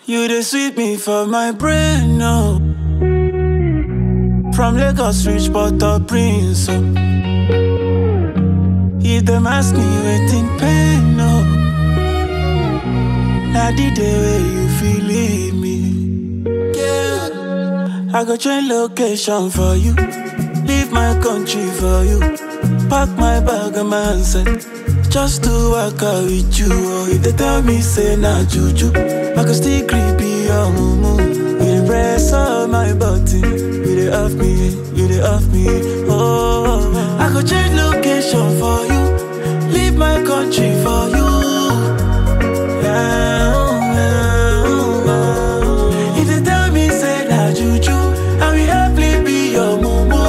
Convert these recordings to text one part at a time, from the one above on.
You dey sweet me for my brain, no. From Lagos reach Port-au-Prince, oh. If them ask me wetin pain, no. Na the day wey you feel leave me. Yeah. I go change location for you. Leave my country for you. Pack my bag and my handset. Just to work out with you. Oh, if they tell me say na juju, I go still creepy your mumu. You dey press on my button. You dey off me, you dey off me. Oh, I go change location for you. Leave my country for you. Yeah, yeah. If they tell me say na juju, I will happily be your mumu.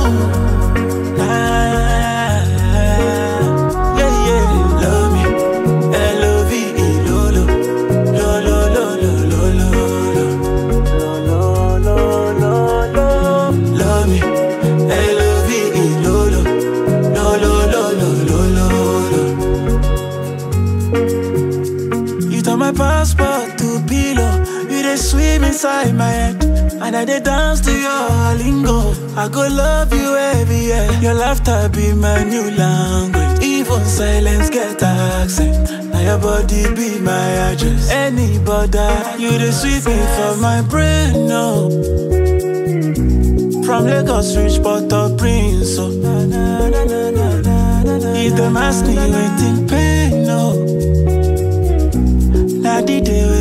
Ah, yeah, yeah. Love me, L-O-V-E, lolo. Lo, lo, lo, lo, lo, lo, lo. Lo, lo, lo, lo, lo. Love me, L-O-V-E, lolo. Lo, lo, lo, lo, lo, lo, lo. You turn my passport to pillow. You dey swim inside my head. And I dey dance to your lingo. I go love you everywhere. Your laughter be my new language. Even silence get accent. Now your body be my address. Any border, you dey sweet me for my brain, no. From Lagos reach Port-au-Prince, oh. If them ask me wetin pain, no. Na the day